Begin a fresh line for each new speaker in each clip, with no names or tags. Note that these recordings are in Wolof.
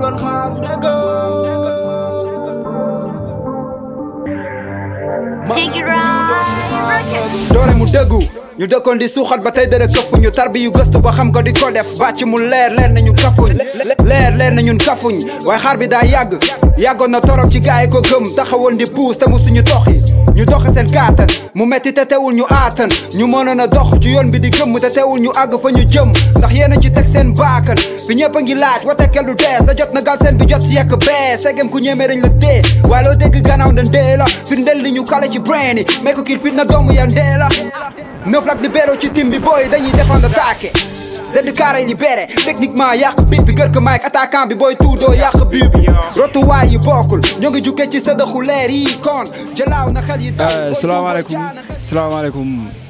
doon xaar nega
Take it right.
doole mu dëggu ñu dëkkoon di suuxat ba tey dara këpp ñu tarbi yu gëstu ba xam ko di ko def bàcc mu leer leer na ñun kafuñ leer leer na ñun kafuñ waaye xaar bi daa yàgg yàggoon na torop ci gaay yi ko gëm taxawoon di puus te mu suñu toxi ñu doxe seen kàttan mu metti te teewul ñu aatan ñu mënoon a dox ci yoon bi di gëmm te teewul ñu àgg fa ñu jëm ndax yéen a ci teg seen baakan fi ñëpp a ngi laaj wate kellu dees da jot na gal seen bi jot si yekk bee segem ku ñemee dañ la dee waaye loo dégg gannaaw ndan dee la firndeel li ñu kale ci brain yi mais ko kil fit na doomu yan dee la neuf lak libéro ci tim bi booy dañuy défendre attaqué zedd carré libéré techniquement yàq bit bi kër ka Mike attaquant bi booy tuudoo yàq but bi rotuwaay yi bokkul ñoo ngi jukkee ci sëdëxu leer yi kon jëlaaw na xel yi daw
salaamaaleykum salaamaaleykum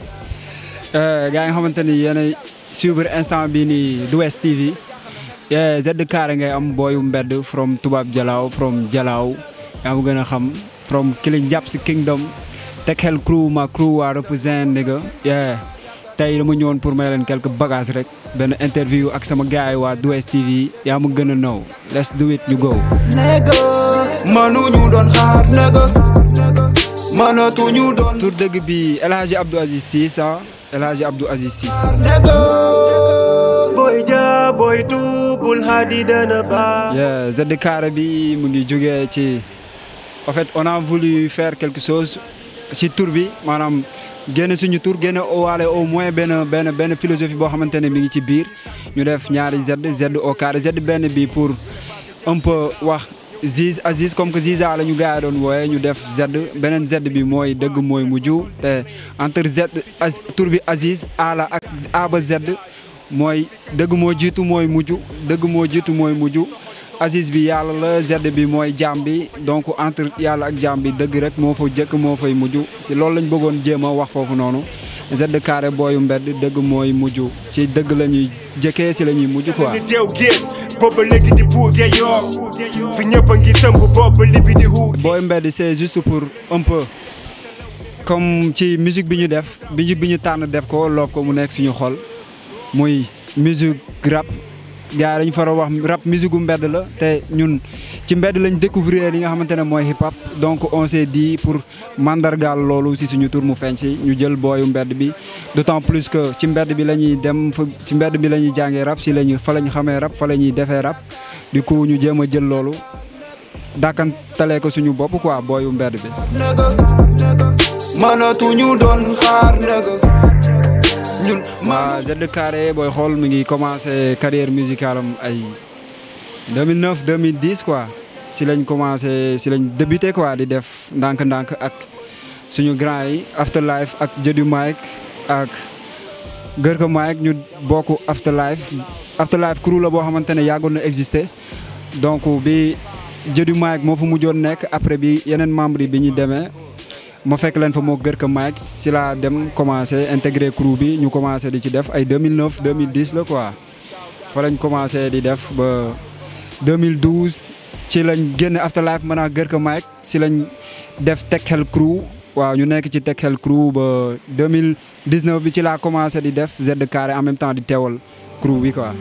gars yi nga xamante ni yéen a suivre instant bii nii du West TV zedd carré ngay am booyu mbedd from tubaab jalaaw from jalaaw yaa ma gën a xam from Killing Japs Kingdom teg xel crew ma crew waa represent nigga yeah tey dama ñëwoon pour may leen quelques bagages rek benn interview ak sama gars yi waa du West TV yaa ma gën a know let's do it ñu go
nega mënuñu doon xaar nega mënatuñu doon
tur dëgg bi El Hadji Abdou Aziz Ciss ah El Hadji Abdou Aziz Ciss
nega
Boy ja boy tuubul hadi dana baax
yeah zedd carré bi mu ngi jógee ci en fait on a voulu faire quelque chose ci tur bi maanaam génne suñu tur génne waale au moins benn benn benn philosophie boo xamante ne mi ngi ci biir ñu def ñaari Z Z au carré Z benn bi pour un peu wax Ziz Aziz comme que Ziza la ñu gars yi doon wooye ñu def Z beneen Z bi mooy dëgg mooy mujj te entre Z Az tur bi Aziz A la ak A ba Z mooy dëgg moo jiitu mooy mujj dëgg moo jiitu mooy mujj Aziz bi yàlla la Z bi mooy jaam bi donc entre yàlla ak jaam bi dëgg rek moo fa jëkk moo fay mujj si loolu lañ bëggoon jéem a wax foofu noonu Z carré booyu mbedd dëgg mooy mujj ci dëgg la ñuy jëkkee si la ñuy mujj quoi.
ni teew géej booba léegi di buugee yoo fi ñëpp a ngi tëmb booba libi di huug
booy mbedd c'est juste pour un peu comme ci musique bi ñu def musique bi ñu tànn def ko loof ko mu nekk suñu xol muy musique rap gars yi dañu fara wax rap musique gu mbedd la te ñun ci mbedd lañ découvrir li nga xamante ne mooy hip hop donc on s'est dit pour mandargaal loolu si suñu tur mu feeñ si ñu jël booyu mbedd bi d'autant plus que ci mbedd bi la ñuy dem fa si mbedd bi la ñuy jàngee rap si la ñu fa la ñu xamee rap fa la ñuy defee rap du coup ñu jéem a jël loolu dàkkantalee ko suñu bopp quoi booyu mbedd bi.
nega mënatuñu doon xaar nega ñun
waa Z carré booy xool mi ngi commencé carrière musicale am ay 2009 2010 quoi si lañ commencé si lañ débuté quoi di def ndànk-ndànk ak suñu grand yi Afterlife ak Jëdu Mike ak Gërka Mike ñu bokk Afterlife Afterlife crew la boo xamante ne yàggoon na existé donc bi Jëdu Mike moo fa mujjoon nekk après bi yeneen membre yi bi ñu demee ma fekk leen fa moo gër ka Mike si laa dem commencé intégré crew bi ñu commencé di ci def ay 2009 2010 la quoi fa lañ commencé di def ba 2012 ci lañ génn Afterlife mën a gër ka Mike si lañ def Tech Hell crew waaw ñu nekk ci Tech Hell crew ba 2019 bi ci laa commencé di def Z carré en même temps di teewal crew bi quoi.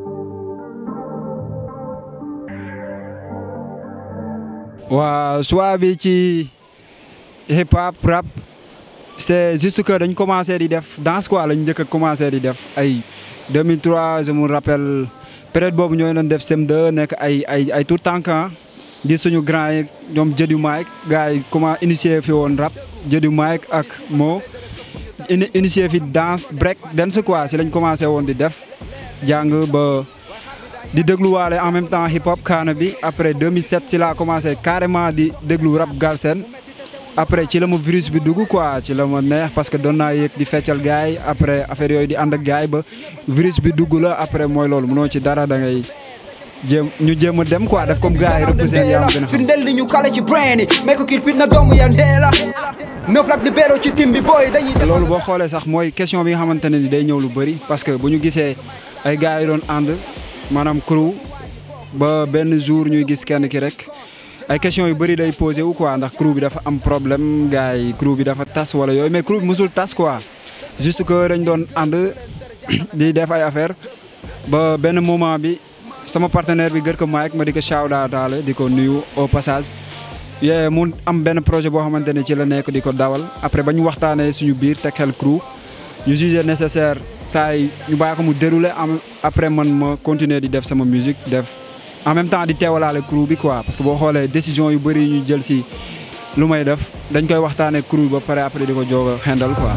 waaw choix bi ci. hip hop rap c'est juste que dañ commencé di def danse quoi lañ njëkk a commencé di def ay 2003 je me rappelle période boobu ñooy doon def CM2 nekk ay ay ay tout temps di suñu grand yi ñoom Jëdu Mike gars yi comment initié fi woon rap Jëdu Mike ak moo initié fi danse break dance quoi si lañ commencé woon di def jàng ba di dégluwaale en même temps hip hop kaana bi après 2007 ci laa commencé carrément di déglu rap galsen après ci la ma virus bi dugg quoi ci la ma neex parce que doon naa yëg di feccal gars yi après affaire yooyu di ànd ak gars yi ba virus bi dugg la après mooy loolu mënoo ci dara da ngay jéem ñu jéem a dem quoi def comme gars yi représenté yaa ma gën a xam.
firndeel li ñu kale ci brain yi mais ko kil fit na doomu yan dee la neuf lak libéro ci tim bi booy dañuy
loolu boo xoolee sax mooy question bi nga xamante ne ni day ñëw lu bëri parce que bu ñu gisee ay gars yi doon ànd maanaam crew ba benn jour ñuy gis kenn ki rek ay questions yu bëri day posé wu quoi ndax crew bi dafa am problème gars yi crew bi dafa tas wala yooyu mais crew bi mosul tas quoi juste que dañ doon ànd di def ay affaire ba benn moment bi sama partenaire bi gër ko Mike ma di ko shout out daale di ko nuyu au passage yee mu am benn projet boo xamante ne ci la nekk di ko dawal après ba ñu waxtaanee suñu biir teg xel crew ñu jugé nécessaire saa yi ñu bàyyi ko mu déroulé am après man ma continuer di def sama musique def en même temps di teewalaale crew bi quoi parce que boo xoolee décision yu bëri ñu jël si lu may def dañ koy waxtaanee crew ba pare après di ko joog a xendal quoi.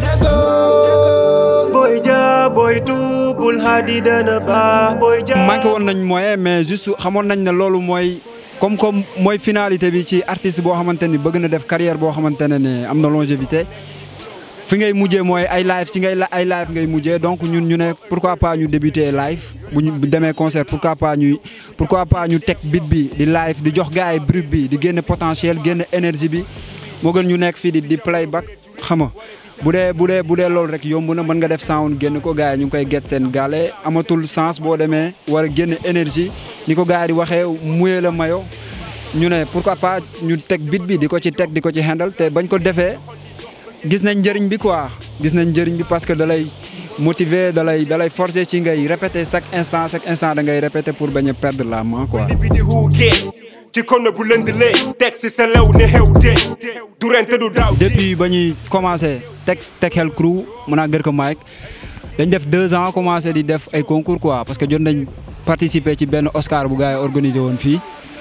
Boy ja boy tuubul hadi dana baax boy ja
manqué woon nañ moyen mais juste xamoon nañ ne loolu mooy comme comme mooy finalité bi ci artiste boo xamante ni bëgg na def carrière boo xamante ne ne am na longévité fi ngay mujjee mooy ay live si ngay ay live ngay mujjee donc ñun ñu ne pourquoi pas ñu débuter live bu ñu demee concert pourquoi pas ñuy pourquoi pas ñu teg beat bi di live di jox gars yi brut bi di génne potentiel génne énergie bi moo gën ñu nekk fii di di playback xam nga bu dee bu dee bu dee loolu rek yomb na mën nga def sound génn ko gars yi ñu ngi koy get seen gaale amatul sens boo demee war a génne énergie ni ko gars yi di waxee muyee la mayo ñu ne pourquoi pas ñu teg beat bi di ko ci teg di ko ci handle te bañ ko defee gis nañ njëriñ bi quoi gis nañ njëriñ bi parce que da lay motiver da lay da lay forcer ci ngay répéter chaque instant chaque instant da ngay répéter pour bañ a perdre la main quoi.
li bi di huugee ci kono bu lëndlee teg si sa lew ne xew de du rente du daaw
depuis ba ñuy commencé teg teg xel crew mën naa gër ko Mike dañ def deux ans commencé di def ay concours quoi parce que jot nañ participer ci benn Oscar bu gars yi organisé woon fii.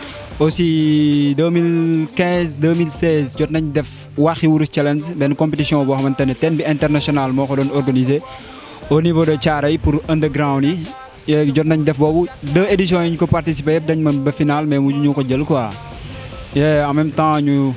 aussi 2015 2016 jot nañ def waxi wurus challenge benn compétition boo xamante ne ten bi international moo ko doon organisé au niveau de Thiaroye pour underground yi yéegi jot nañ def boobu deux éditions yi ñu ko participé yëpp dañ mën ba final mais mu ñu ko jël quoi. et en même temps ñu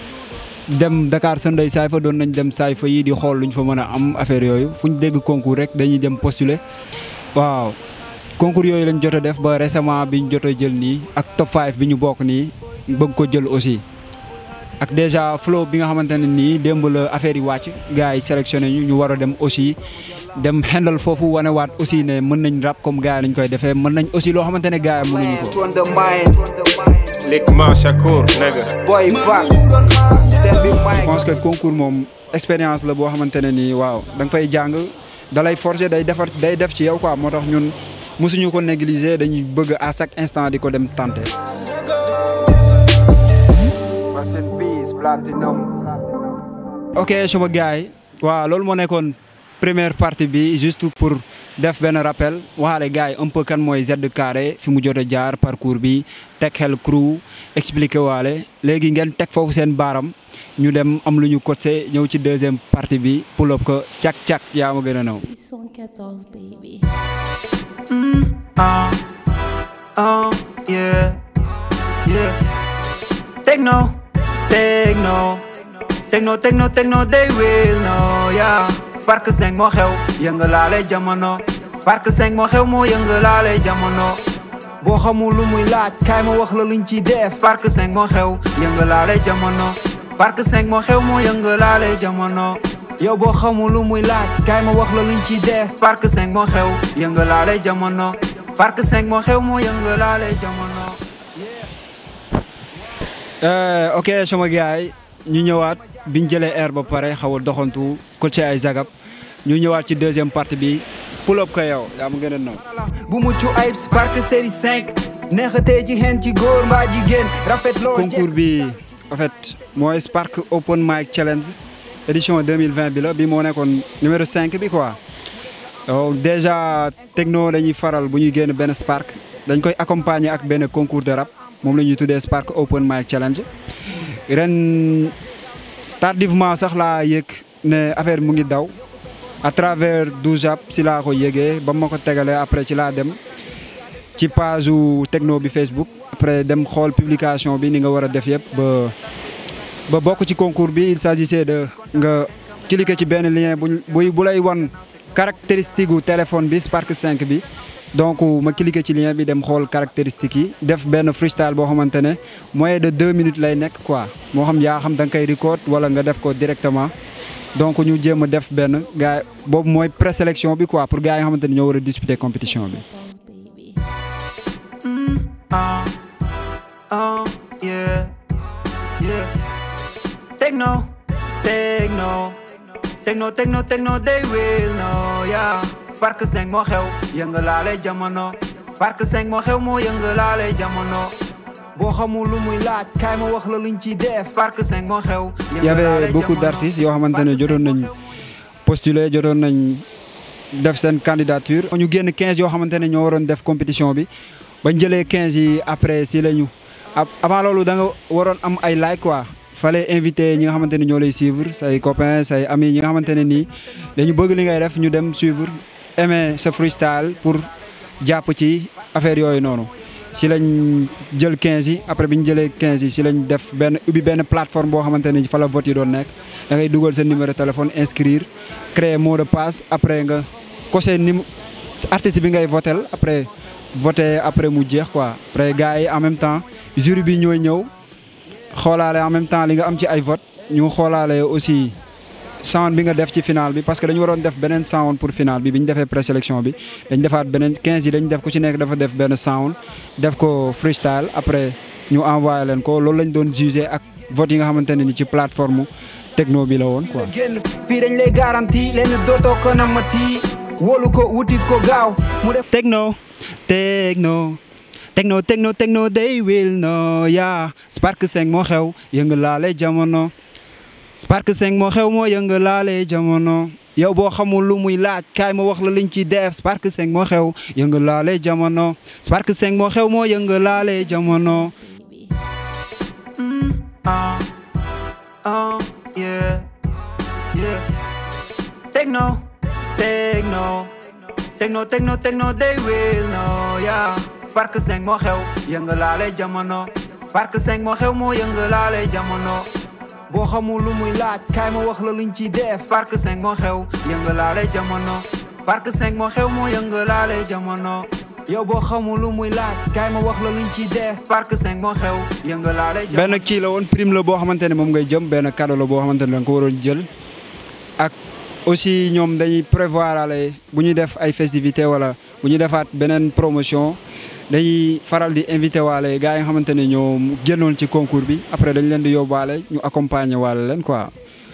dem Dakar Sunday Saayfa doon nañ dem Saayfa yi di xool lu ñu fa mën a am affaire yooyu fu ñu dégg concours rek dañuy dem postuler waaw. concours yooyu lañ jot a def ba récemment bi ñu jot a jël nii ak top 5 bi ñu bokk nii bëgg ko jël aussi ak déjà flow bi nga xamante ne nii démb la affaire yi wàcc gars yi sélectionné ñu ñu war a dem aussi dem xendal foofu wanewaat aussi ne mën nañ rap comme gars yi lañ koy defee mën nañ aussi loo xamante ne gars yi mënuñu ko.
to undermine
Lick ma Shakur nigga
boy back tell me
je
Mike
pense que concours moom expérience la boo xamante ne nii waaw da nga fay jàng da lay forger day defar day def ci yow quoi moo tax ñun. musuñu ko négliger dañuy bëgg à chaque instant di ko dem tenter.
Rest in peace platinum
ok sama gars yi waaw loolu moo nekkoon première partie bi juste pour def benn rappel waxaale gars yi un peu kan mooy Z Carré fi mu jot a jaar parcours bi teg xel crew expliqué waale léegi ngeen teg foofu seen baaram ñu dem am lu ñu coté ñëw ci deuxième partie bi pull up ko cak cak yaa ma gën a naw.
114 baby.
Uh, uh, yeah, yeah. Techno, techno, techno, techno, techno, they will know, yeah. Park 5 moo xew, yëngalaale jamono. Park 5 moo xew moo yëngalaale jamono. boo xamul lu muy laaj kaay ma wax la luñ ci def. Park 5 moo xew, yëngalaale jamono. Park 5 moo xew moo yëngalaale jamono. yow boo xamul lu muy laaj kaay ma wax la luñ ci def. Park 5 moo xew, yëngalaale jamono. Park 5 moo xew moo yëngalaale jamono.
Euh, ok sama gars yi ñu ñëwaat biñ jëlee air ba pare xaw a doxantu ko ci ay zagab ñu ñëwaat ci deuxième partie bi pull up ko yow yaa ma gën a naw.
bu mucc ayib si Park série 5. neexatee ci xeen ci góor mbaa jigéen rafet loo
concours bi en fait mooy Spark Open Mic Challenge édition 2020 bi la bi moo nekkoon numéro 5 bi quoi. yow déjà techno dañuy faral bu ñuy génn benn Spark dañ koy accompagner ak benn concours de rap moom la ñuy tuddee Spark Open Mic Challenge ren tardivement sax laa yëg ne affaire mu ngi daw à travers Doujap si laa ko yëgee ba ma ko tegalee après ci laa dem ci page u techno bi Facebook après dem xool publication bi ni nga war a def yëpp ba ba bokk ci concours bi il s'agissait de nga cliquer ci benn lien bu bu bu lay wan caractéristique gu téléphone bi Spark 5 bi donc ma cliquer ci lien bi dem xool caractéristique yi def benn freestyle boo xamante ne moyen de deux minutes lay nekk quoi moo xam yaa xam da nga koy record wala nga def ko directement donc ñu jéem a def benn gars boobu mooy présélection bi quoi pour gars yi nga xamante ne ñoo war a disputer compétition bi.
baby.
Uh, uh, yeah, yeah. Techno, techno, techno, techno, techno, they will know, yeah. Park 5 moo xew, yëngalaale jamono. Parc 5 moo xew moo yëngalaale jamono boo xamul lu muy laaj kaay ma wax la luñ ci def Parc 5 moo xew
il y avait beaucoup d'artistes yoo xamante ne jotoon nañ postuler jotoon nañ def seen candidature. ñu génn 15 yoo xamante ne ñoo waroon def compétition bi bañ jëlee 15 yi après si la ñu avant loolu da nga waroon am ay like quoi. fallait inviter ñi nga xamante ne ñoo lay suivre say copains say amis ñi nga xamante ne nii dañu bëgg li ngay def ñu dem suivre aimer sa freestyle pour jàpp ci affaire yooyu noonu. si lañ jël 15 yi après bi ñu jëlee 15 yi si lañ def benn ubbi benn plateforme boo xamante ne fa la vote yi doon nekk da ngay dugal sa numéro téléphone inscrire créer mot de passe après nga coché ni artiste bi ngay votel après voté après mu jeex quoi après gars yi en même temps jury bi ñooy ñëw. xoolaale en même temps li nga am ci ay vote ñu xoolaale aussi sound bi nga def ci final bi parce que dañu waroon def beneen sound pour final bi bi ñu defee présélection bi dañ defaat beneen 15 yi dañ def ku ci nekk dafa def benn sound def ko freestyle après ñu envoyé leen ko loolu lañ doon jugé ak vote yi nga xamante ne ni ci plateforme techno bi la woon quoi.
génn fii dañ lay garanti leen dootoo ko namati wóolu ko wutit ko gaaw mu def
techno techno. techno techno techno they will know yaa Spark 5 moo xew yëngalaale jamono Spark 5 moo xew moo yëngalaale jamono yow boo xamul lu muy laaj kaay ma wax la liñ ci def Spark 5 moo xew yëngalaale jamono Spark 5 moo xew moo yëngalaale jamono.
baby.
ah ah yeah yeah techno techno techno techno techno they will know yaa Parc 5 moo xew yëngalaale jamono Parc 5 moo xew moo yëngalaale jamono boo xamul lu muy laaj kaay ma wax la luñ ci def Parc 5 moo xew yëngalaale jamono Parc 5 moo xew moo yëngalaale jamono yow boo xamul lu muy laaj kaay ma wax la luñ ci def Parc 5 moo xew yëngalaale jamono
benn kii la woon prime la boo xamante ne moom ngay jëm benn cadeau la boo xamante ne da nga ko waroon jël ak aussi ñoom dañuy prévoir ale bu ñuy def ay festivités wala bu ñuy defaat beneen promotion dañuy faral di invité waale gars yi nga xamante ne ñoo génnoon ci concours bi après dañ leen di yóbbaale ñu accompagner waale leen quoi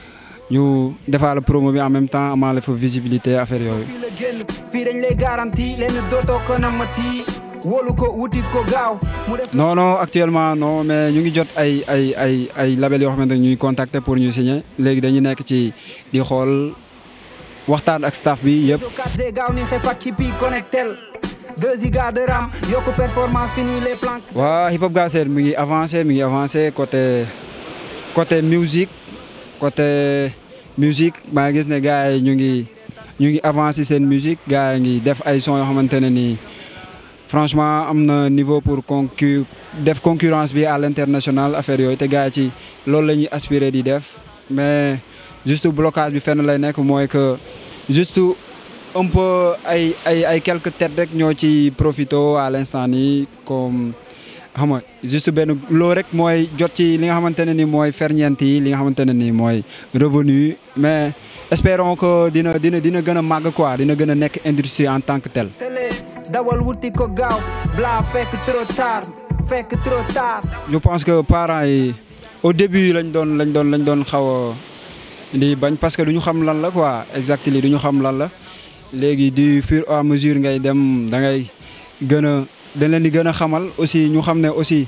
ñu defaale promo bi en même temps amaale fa visibilité affaire yooyu.
fii la génn fii dañ lay garanti leen dootoo ko namati wóolu ko wutit ko gaaw mu def
non non actuellement non mais ñu ngi jot ay ay ay ay label yoo xamante ne ñuy contacter pour ñu signer léegi dañu nekk ci di xool waxtaan ak staff bi yëpp.
so 4G gaaw ni xef ak kipi connectel 2 giga de RAM yokku performance fini les plans
waa hip hop Galsen mi ngi avancé mi ngi avancé côté côté musique côté musique maa ngi gis ne gars yi ñu ngi ñu ngi avancé seen musique gars yi ngi def ay son yoo xamante ne nii franchement am na niveau pour concu def concurrence bi à l'international affaire yooyu te gars yi ci loolu la ñuy aspirer di def mais juste blocage bi fenn lay nekk mooy que juste un peu ay ay ay quelques têtes rek ñoo ci profito à l'instant nii comme xam nga juste benn loo rek mooy jot ci li nga xamante ne ni mooy ferñeent yi li nga xamante ne ni mooy revenu mais espérons que dina dina dina gën a màgg quoi dina gën a nekk industrie en tant que tel.
télé dawal wuti ko gaaw bla fekk trop tard fekk trop tard
je pense que parents yi au début lañ doon lañ doon lañ doon xaw a di bañ parce que du ñu xam lan la quoi exact li du ñu xam lan la léegi du fur et à mesure ngay dem da ngay gën a dañ leen di gën a xamal aussi ñu xam ne aussi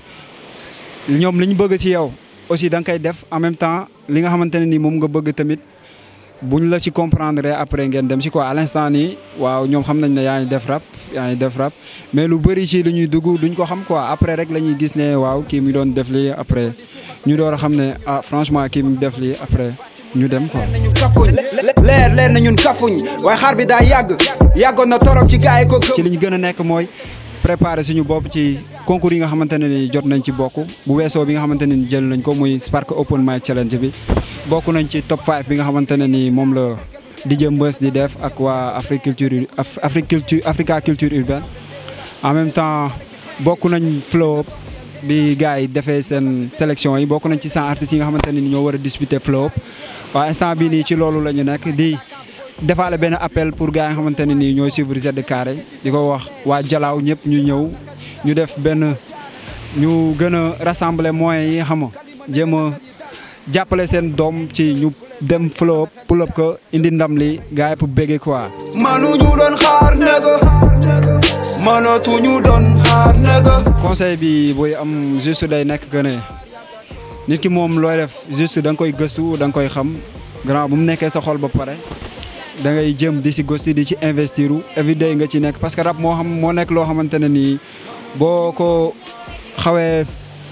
ñoom li ñu bëgg ci yow aussi da nga koy def en même temps li nga xamante ne ni moom nga bëgg tamit buñ la ci comprendre après ngeen dem ci quoi à l'instant nii waaw ñoom xam nañ ne yaa ngi def rap yaa ngi def rap mais lu bëri ci li ñuy dugg duñ ko xam quoi après rek la ñuy gis ne waaw kii mi doon def lii après ñu door a xam ne ah franchement kii mi def lii après ñu dem quoi.
nañu kafuñ leer leer na ñun kafuñ waaye xaar bi daa yàgg yàggoon na torop ci gaay ko
ci li ñu gën a nekk mooy préparer suñu bopp ci concours yi nga xamante ne ni jot nañ ci bokk bu weesoo bi nga xamante ne ni jël nañ ko muy Spark Open Mic Challenge bi bokk nañ ci top 5 bi nga xamante ne ni moom la DJ Mbeuss di def ak waa Africulture Africulture Africa Culture Urbaine en même temps bokk nañ flow up bi gars yi defee seen sélection yi bokk nañ ci 100 artistes yi nga xamante ne ni ñoo war a disputer flow up waaw instant bii nii ci loolu la ñu nekk di defaale benn appel pour gars yi nga xamante ne nii ñooy suivre Z Carré di ko wax waa Jalaaw ñëpp ñu ñëw ñu def benn ñu gën a rassembler moyens yi xam nga jéem a jàppale seen doom ci ñu dem flow up pull up ko indi ndam li gars yi pour béggee quoi.
manu ñu doon xaar nega mënatuñu doon xaar nega
conseil bi booy am juste day nekk que ne nit ki moom looy def juste da nga koy gëstu da nga koy xam grand bu mu nekkee sa xol ba pare da ngay jëm di si gëstu di ci investir u everyday nga ci nekk parce que rap moo xam moo nekk loo xamante ne nii boo ko xawee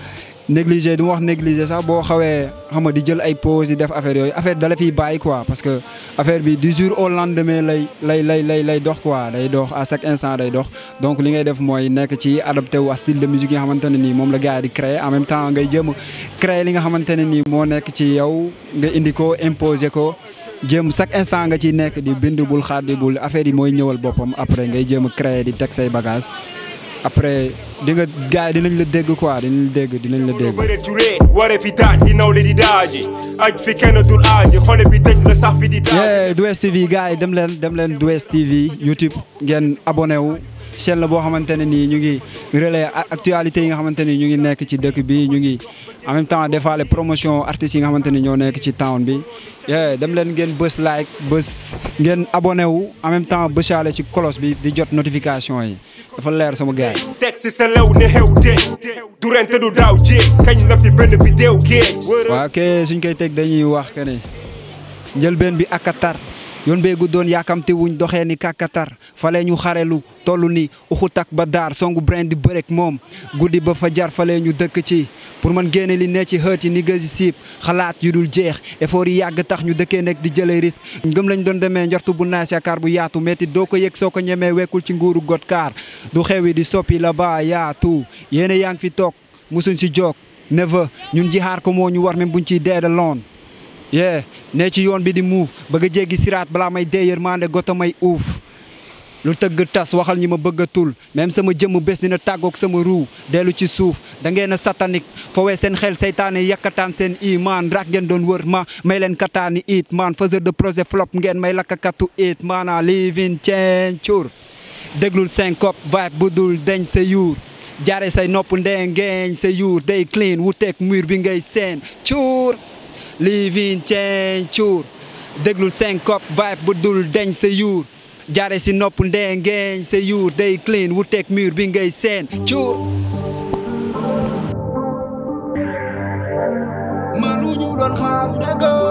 négligé du ma wax négligé sax boo xawee xam nga di jël ay pause di def affaire yooyu affaire dala fiy bàyyi quoi parce que affaire bi du jour au lendemain lay lay lay lay lay dox quoi day dox à chaque instant day dox donc li ngay def mooy nekk ci adapté wu à style de musique yi nga xamante ne nii moom la gars yi di créer en même temps ngay jëm a créer li nga xamante ne nii moo nekk ci yow nga indi ko imposer ko jéem chaque instant nga ciy nekk di bind bul xaadi bul affaire yi mooy ñëwal boppam après ngay jéem a créer di teg say bagage après di nga gars yi dinañ la dégg quoi dinañ la dégg dinañ la dégg.
bëre juree ware fi daaj di nawle di daaji aj fi kenn dul aaji xole bi tëj la sax fi di daaji
yeah Douest TV gars yi dem leen dem leen Douest TV YouTube ngeen abonné wu chaîne la boo xamante ne nii ñu ngi relais actualité yi nga xamante ni ñu ngi nekk ci dëkk bi ñu ngi en même temps defaale promotion artistes yi nga xamante ni ñoo nekk ci town bi yeah dem leen ngeen bës like bës ngeen abonné wu en même temps bësaale ci kolos bi di jot notification yi dafa leer sama gars yi.
teg si sa lew ne xew de du ren te du daaw jéeg kañ la fi benn bi deew géej
waaw ke suñ koy teg dañuy wax que ne njëlbeen bi ak a tar yoon bee guddoon yaakamte wuñ doxee ni kàkkatar fale ñu xarelu toll ni uxutak ba daar songu brain di bërek moom guddi ba fa jar fale ñu dëkk ci pour man génne li ne ci xët yi ni gësi siib xalaat yu dul jeex effort yi yàgg tax ñu dëkkee nekk di jëlee risque ngëm lañ doon demee njortu bu naas yaakaar bu yaatu metti doo ko yëg soo ko ñemee wekkul ci nguuru got kaar du xewi di soppi la ba yaatu yéene yaa ngi fi toog musuñ si joog neva ñun ji xaar ko moo ñu war même buñ ciy deeda loon yee ne ci yoon bi di muuf bëgg a jéggi siraat balaa may dee yërmande goto may uuf lu tëgg tas waxal ñi ma bëgg a tul même sama jëmm bés dina tàggoog sama ruu dellu ci suuf da ngeen a satanique fowee seen xel seytaane yakkataan seen iman rak ngeen doon wër ma may leen kataani it man faiseur de projet flop ngeen may lakkakatu it maana living change cur déglul syncope vibe bu dul deñ sa yuur jaare say nopp ndengeeñ sa yuur day clean wuteeg mur bi ngay seen cuur living change cuur déglul syncope vibe bu dul deñ sa yuur jaare si nopp ndengeeñ sa yuur day clean wuteeg mur bi ngay seen cuur
mënuñu doon xaar nega